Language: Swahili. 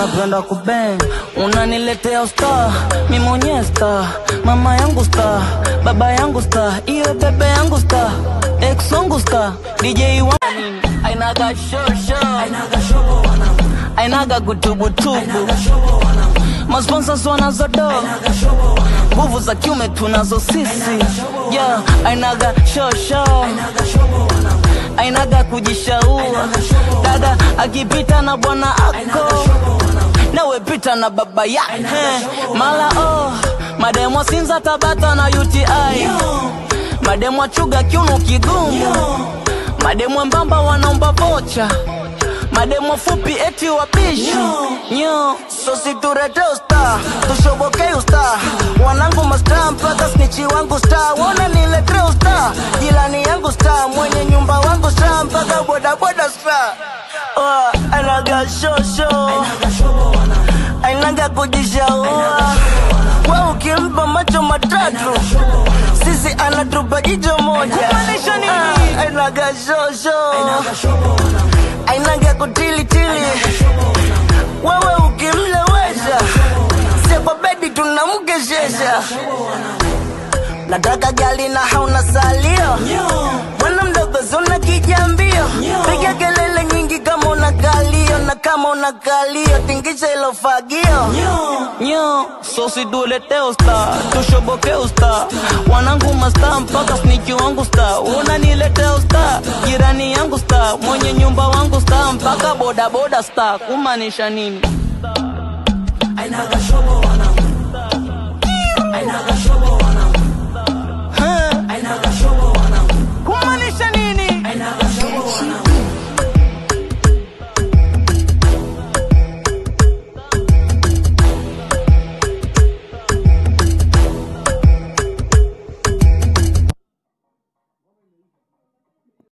unapenda kubeng unaniletea usta mi mwenyewe sta mama yangu sta baba yangu sta iyo bebe yangu sta ex wangu sta dj wangu ainaga shosho ainaga kutubutubu masponsors wanazodo nguvu za kiume tunazo sisi yeah, ainaga shosho ainaga kujishaua dada akipita na bwana ako nawe pita na baba yake mala oh, mademwa sinza tabata na uti mademwa chuga kiuno kigumu mademwa mbamba wanaomba vocha mademo fupi eti wabishi nyo sositurete usta tushobokei usta wanangu masta mpaka snichi wangu sta wona nilete usta jilani yangu sta mwenye nyumba wangu sta mpaka bodaboda sta oh, anaga shosho ainaga kujishaua we ukimpa macho matatu sisi anatupa jicho moja Ah, ainaga shosho ainaga kutilitili wewe ukimlewesha sie kwa bedi tunamkeshesha nataka gali na hauna salio bwana mdogo zona kijambio piga kelele nyingi kama una kalio na kama una kalio tingisha ilo fagio nyo sosidulete usta tushoboke usta wanangu masta mpaka sniki wangu sta unanilete usta jirani yangu sta mwenye nyumba wangu sta mpaka bodaboda sta kumaanisha nini Ainaga shobo wanangu Ainaga shobo